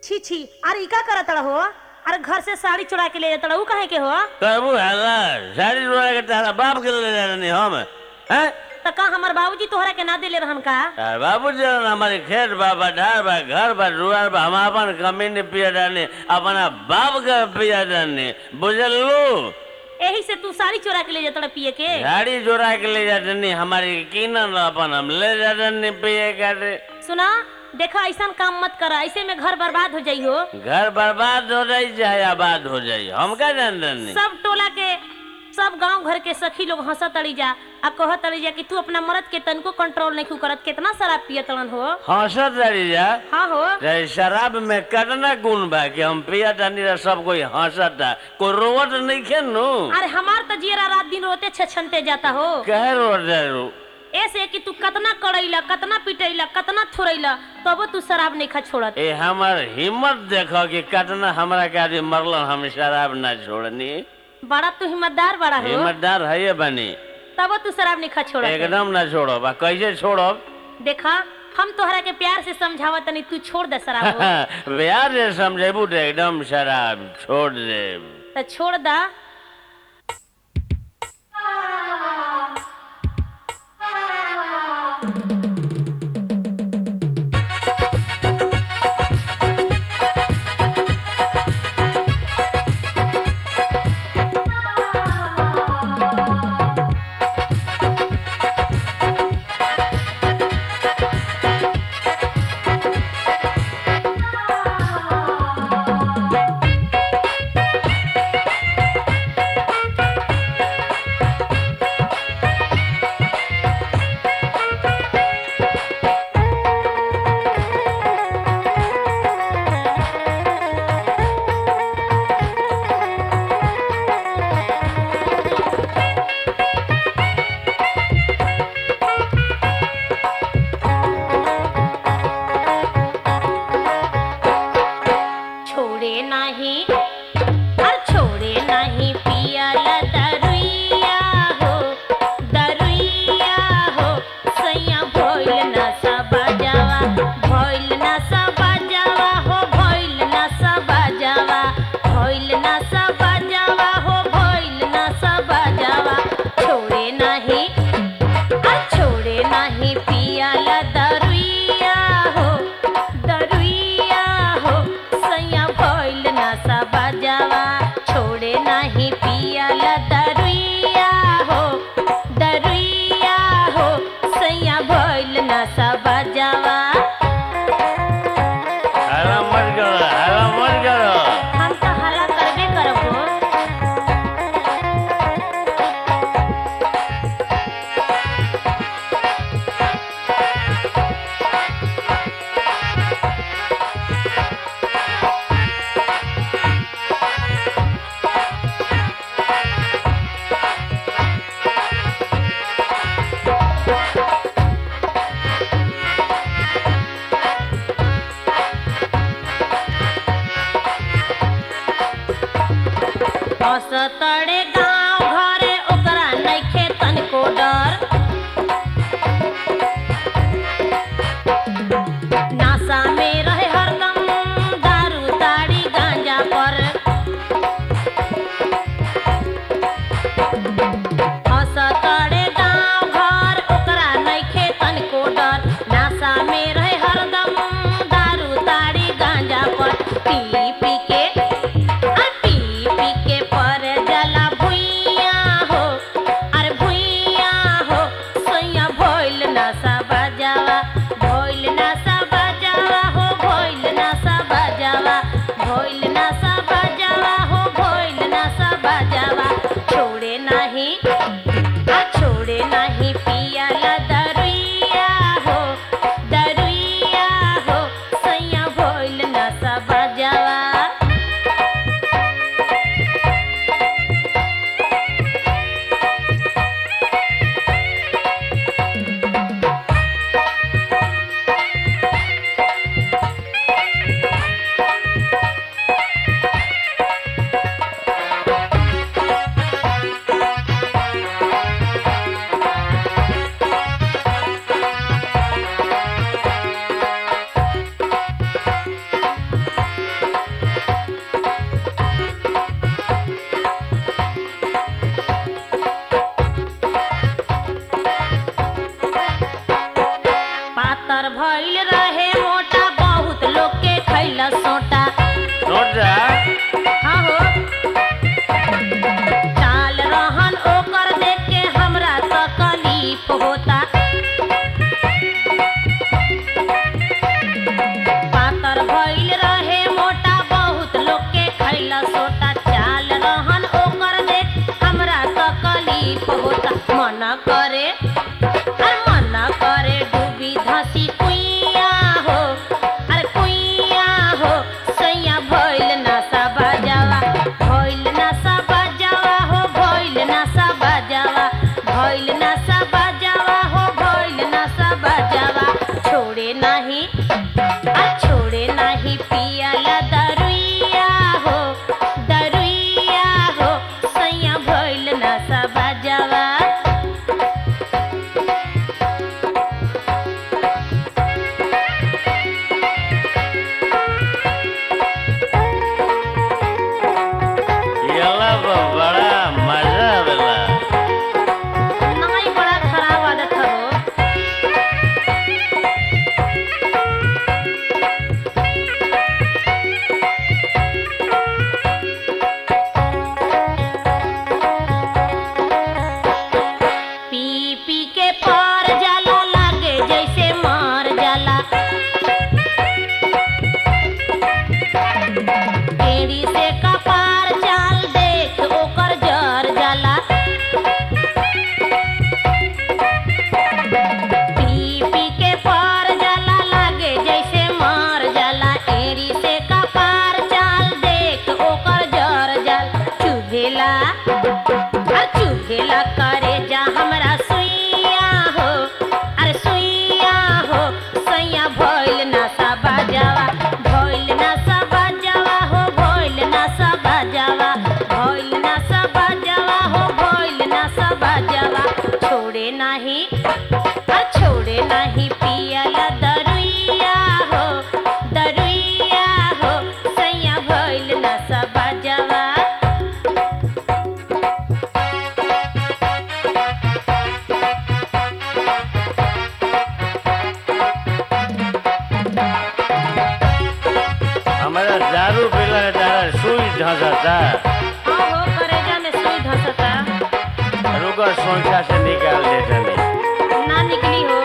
छी छी अरे ई का करत हो अरे घर से साड़ी चुरा के ले जाता ऊ काहे के हो करबू हल्ला साड़ी रोड़ा के तारा बाप के ले जानी हम हैं त का हमर बाबूजी तोहरा के ना देले रहन का यार बाबू जी हमारे खेत बा बधार बा घर बा दुआर बा हम अपन कमीन पिया डाने अपना बाप का पिया डाने बुझलू एही से तू साड़ी चुरा के ले जाता पिए के गाड़ी जोड़ा के ले जाते हमारी कीनन अपन हम ले जाते पिए करे सुना देखा ऐसा काम मत कर ऐसे में घर बर्बाद हो जाई हो घर बर्बाद हो जाई चाहे आबाद हो जाई हम क्या जानते सब टोला के सब गांव घर के सखी लोग हंसत तड़ी जा आ कहत तड़ी जा कि तू अपना मर्द के तनको कंट्रोल नहीं करत कितना शराब पियत तड़न हो हंसत रही जा हाँ हो चाहे शराब में कितना गुण बा कि हम पिया जानी रह सब कोई हंसता कोई रोवत नहीं खेनू अरे हमार तो जियरा रात दिन रोते छछनते जाता हो कहे रोट जारू ऐसे कि तू कतना कड़ैला कतना पिटैला कतना थोड़ैला तबो तू शराब नहीं खा छोड़त ए हमार हिम्मत देखो कि कितना हमरा के आदमी मरलन हम शराब ना छोड़नी बड़ा तू हिम्मतदार बड़ा हो हिम्मतदार है बनी तबो तू शराब नहीं खा छोड़त एकदम ना छोड़ो बा कैसे छोड़ो देखा हम तोहरा के प्यार से समझावत तनी तू छोड़ दे शराब हो। प्यार से समझेबू तो एकदम शराब छोड़ दे तो छोड़ दा छोड़े नहीं हर छोड़े नहीं पियाला दरुइया हो दरुइया हो सैया भइल ना सब जावा भइल ना सब जावा हो भइल ना सब जावा भइल ना सब जावा हो भइल ना सब जावा छोड़े नहीं आ छोड़े नहीं पियाला दरुइया हो दरुइया हो सैया भइल ना सब जावा छोड़े नहीं पियाला दरुइया हो दरुइया हो सैया भइल ना सब जावा हरा मत करो हरा मत करो हम तो हल्ला करबे करब हो असतड़े गांव घरे ओकरा नइखे तनको डर नासा में रहे हरदम दारू ताड़ी गांजा पर असतड़े गांव घर ओकरा नइखे तनको डर नासा में रहे हरदम दारू ताड़ी गांजा पर पी पी के आ पी पी के पर जला भुइया हो अरे भुइया हो सैया भइल नशा बजावा भइल नशा बजावा भइल रहे मोटा बहुत लोग के खैला सोटा सोचा हाँ हो चाल रहन ओकर देख के हमरा तकलीफ होता पातर भइल रहे मोटा बहुत लोग के खैला सोटा चाल रहन ओकर देख हमरा तकलीफ होता मना करे अरे मना करे डूबी धसी कुइया हो अरे कुइया हो सैया भइल नशा बजावा भइल नशा बजावा हो भइल नशा बजावा भइल नशा बजावा हो भइल नशा बजावा छोड़े नाही आ छोड़े नाही पियाला दरुइया हो दरुइया हो सैया भइल नशा बजावा येला पर बड़ा मजा आवेला नहीं बड़ा खराब आदत है वो पी पी के पार जाला लागे जैसे मार जाला एड़ी से कपार चाल देख ओकर जर जाला पी पी के पार जाला लागे जैसे मार जाला एड़ी से कपार चाल देख ओकर जर जाल चुभेला अरे चुभेला करे जा हमरा सुइया हो अरे सुइया हो सैया भइल नशा बाजावा भइल नशा बाजावा हो भइल नशा बाजावा भइल नशा बाजावा हो भइल नशा बाजावा छोड़े नाही अरे छोड़े नाही पियाला दरुइया हो दरुइया हो सैया भइल नशा बाजावा हमारा दारू पीला के तारा सुई धसता हाँ हो करेजा में सुई धसता रुको सोचा से निकाल देते नहीं ना निकली हो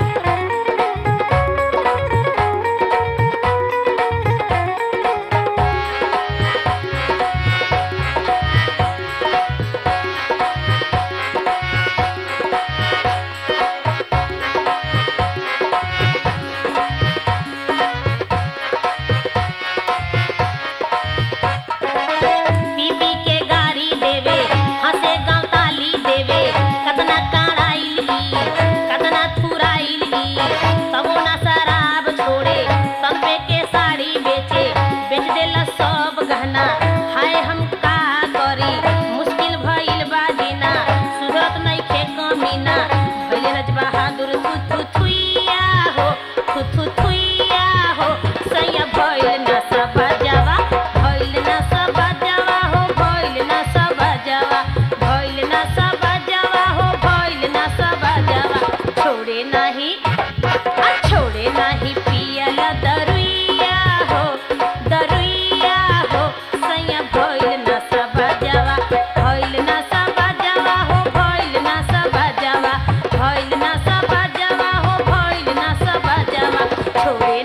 बीबी के गाड़ी देवे हंसे गाँव ताली देवे कतना काढ़ाइल ई कतना थुराइल ई तबो ना शराब छोड़े तन पे के साड़ी बेचे बेच देला सब गहना हाय हम का करी मुश्किल भइल बा जीना सुधरत नइखे कमीना भइल रज बहादुर थु थु थुइया हो थु थु थुइया हो सैया भइल नशा बजावा भइल नशा बजावा हो भइल नशा बजावा भइल नशा बजावा हो भइल नशा बजावा छोड़े नाही आ छोड़े नाही पियला दरुइया हो दरुइया हो सैया भइल नशा बजावा भइल नशा बजावा हो भइल नशा बजावा भइल नशा बजावा हो भइल नशा बजावा छोड़े